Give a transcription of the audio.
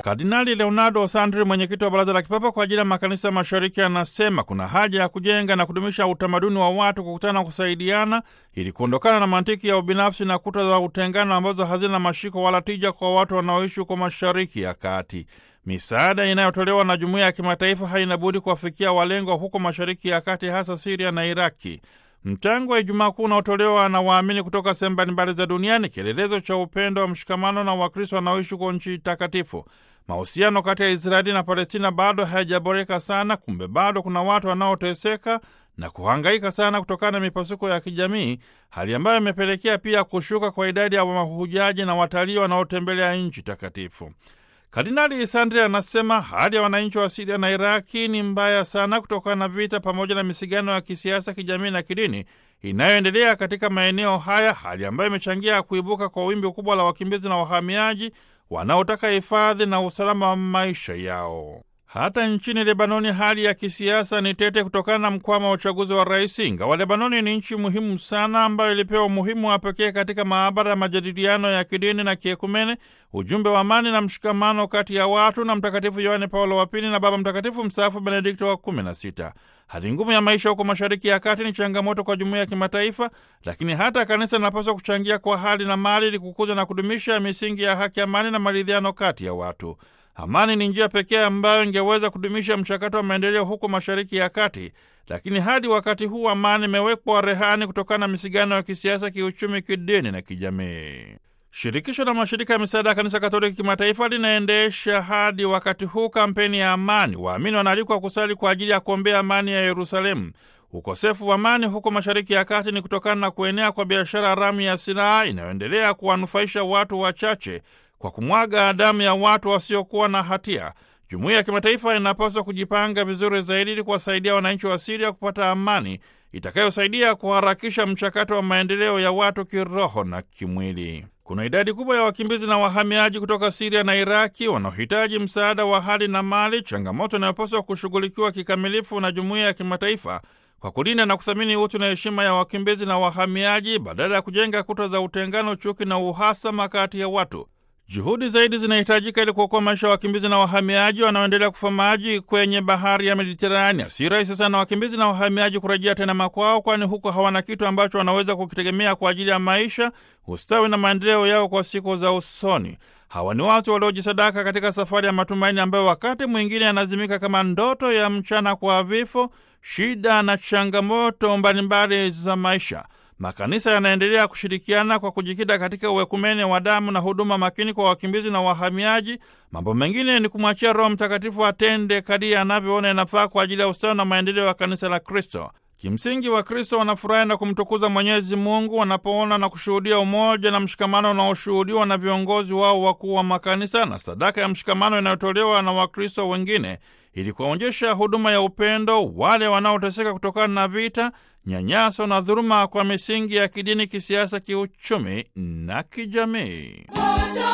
Kardinali Leonardo Sandri, mwenyekiti wa Baraza la Kipapa kwa ajili ya Makanisa Mashariki, anasema kuna haja ya kujenga na kudumisha utamaduni wa watu kukutana na kusaidiana ili kuondokana na mantiki ya ubinafsi na kuta za utengano ambazo hazina mashiko wala tija kwa watu wanaoishi huko Mashariki ya Kati. Misaada inayotolewa na jumuiya ya kimataifa haina budi kuwafikia walengwa huko Mashariki ya Kati, hasa Siria na Iraki. Mchango wa Ijumaa Kuu unaotolewa na waamini kutoka sehemu mbalimbali za duniani, kielelezo cha upendo wa mshikamano na Wakristo wanaoishi huko nchi takatifu. Mahusiano kati ya Israeli na Palestina bado hayajaboreka sana, kumbe bado kuna watu wanaoteseka na kuhangaika sana kutokana na mipasuko ya kijamii, hali ambayo imepelekea pia kushuka kwa idadi ya mahujaji na watalii wanaotembelea nchi takatifu. Kardinali Sandri anasema hali ya wananchi wa Siria na Iraki ni mbaya sana kutokana na vita pamoja na misigano ya kisiasa, kijamii na kidini inayoendelea katika maeneo haya, hali ambayo imechangia kuibuka kwa wimbi kubwa la wakimbizi na wahamiaji wanaotaka hifadhi na usalama wa maisha yao. Hata nchini Lebanoni hali ya kisiasa ni tete kutokana na mkwama wa uchaguzi wa rais. Ingawa Lebanoni ni nchi muhimu sana ambayo ilipewa umuhimu wa pekee katika maabara ya majadiliano ya kidini na kiekumene, ujumbe wa amani na mshikamano kati ya watu na Mtakatifu Yohane Paulo wa Pili na Baba Mtakatifu mstaafu Benedikto wa kumi na sita. Hali ngumu ya maisha huko Mashariki ya Kati ni changamoto kwa jumuiya ya kimataifa, lakini hata kanisa linapaswa kuchangia kwa hali na mali ili kukuza na kudumisha misingi ya haki, amani na maridhiano kati ya watu. Amani ni njia pekee ambayo ingeweza kudumisha mchakato wa maendeleo huko Mashariki ya Kati, lakini hadi wakati huu amani imewekwa rehani kutokana na misigano ya kisiasa, kiuchumi, kidini na kijamii. Shirikisho la mashirika ya misaada ya kanisa Katoliki kimataifa linaendesha hadi wakati huu kampeni ya amani. Waamini wanaalikwa kusali kwa ajili ya kuombea amani ya Yerusalemu. Ukosefu wa amani huko Mashariki ya Kati ni kutokana na kuenea kwa biashara haramu ya silaha inayoendelea kuwanufaisha watu wachache kwa kumwaga damu ya watu wasiokuwa na hatia. Jumuiya ya kimataifa inapaswa kujipanga vizuri zaidi ili kuwasaidia wananchi wa Siria kupata amani itakayosaidia kuharakisha mchakato wa maendeleo ya watu kiroho na kimwili. Kuna idadi kubwa ya wakimbizi na wahamiaji kutoka Siria na Iraki wanaohitaji msaada wa hali na mali, changamoto inayopaswa kushughulikiwa kikamilifu na jumuiya ya kimataifa kwa kulinda na kuthamini utu na heshima ya wakimbizi na wahamiaji badala ya kujenga kuta za utengano, chuki na uhasama kati ya watu. Juhudi zaidi zinahitajika ili kuokoa maisha ya wakimbizi na wahamiaji wanaoendelea kufa maji kwenye bahari ya Mediterania. Si rahisi sana wakimbizi na wahamiaji kurejea tena makwao, kwani huko hawana kitu ambacho wanaweza kukitegemea kwa ajili ya maisha, ustawi na maendeleo yao kwa siku za usoni. Hawa ni watu waliojisadaka katika safari ya matumaini ambayo wakati mwingine yanazimika kama ndoto ya mchana kwa vifo, shida na changamoto mbalimbali za maisha. Makanisa yanaendelea kushirikiana kwa kujikita katika uwekumene wa damu na huduma makini kwa wakimbizi na wahamiaji. Mambo mengine ni kumwachia Roho Mtakatifu atende kadiri anavyoona inafaa kwa ajili ya ustawi na maendeleo ya kanisa la Kristo. Kimsingi, Wakristo wanafurahi na kumtukuza Mwenyezi Mungu wanapoona na kushuhudia umoja na mshikamano unaoshuhudiwa na viongozi wao wakuu wa makanisa na sadaka ya mshikamano inayotolewa na Wakristo wengine ili kuwaonyesha huduma ya upendo wale wanaoteseka kutokana na vita, nyanyaso na dhuluma kwa misingi ya kidini, kisiasa, kiuchumi na kijamii.